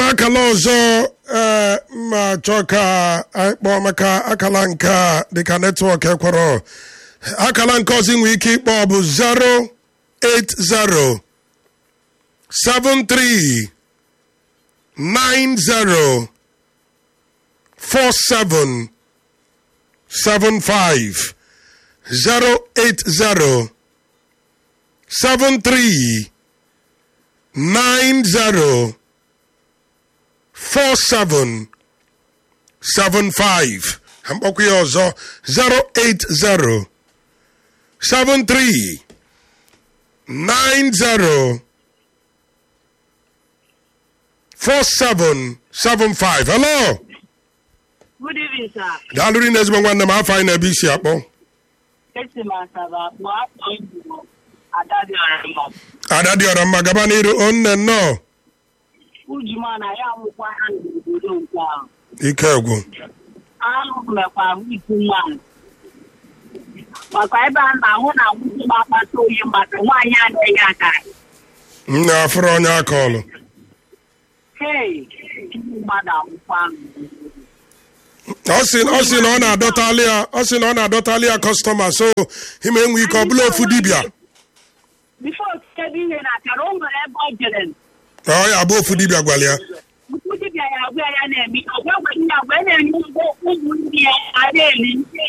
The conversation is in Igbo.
akala ọzọ ee mma chọọ ka anyị kpọọ maka akala nke a dịka netwọk ekwere akala nke ọzọ nwee ike ịkpọ bụ 080 73 90 47 75 080 73 90 4775 ha mkpọkwa ya ọzọ 080 73 90 4775 hello Good evening, sir. daalụ ri na ezigbo nwanne m afọ anyị na-ebe isi akpọ Esi m Asaba akpọ afọ Igbo Adadị Ọrịmọ. ada dị ọrọ mma gaba n'iru onne nnọọ Ujuma na ya amụkwa ha n'obodo nke ahụ. ike egwu Ahụ mekwara m ikwu nwaanyị. Maka ebe a na-ahụ na nwunye m akpata oyi maka nwaanyị anaghị akara. m na-afụrụ onye aka ọlụ Hei, ndị mmadụ amụkwa m. ọ sị ọ sị na ọ na-adọtali ya ọ sị na ọ na-adọtali ya kọstọma so ime enwe ike ọ bụla ofu dibịa Bifo ebe ihe na akara o nwere ebe ọ jere. ọ ya bụ ofu dibịa gwara ya Ukwu dibịa ya agwa ya na-eme. Ọgwa gwa ya agwa ya na-enye ụmụ ndị ya a na-eli.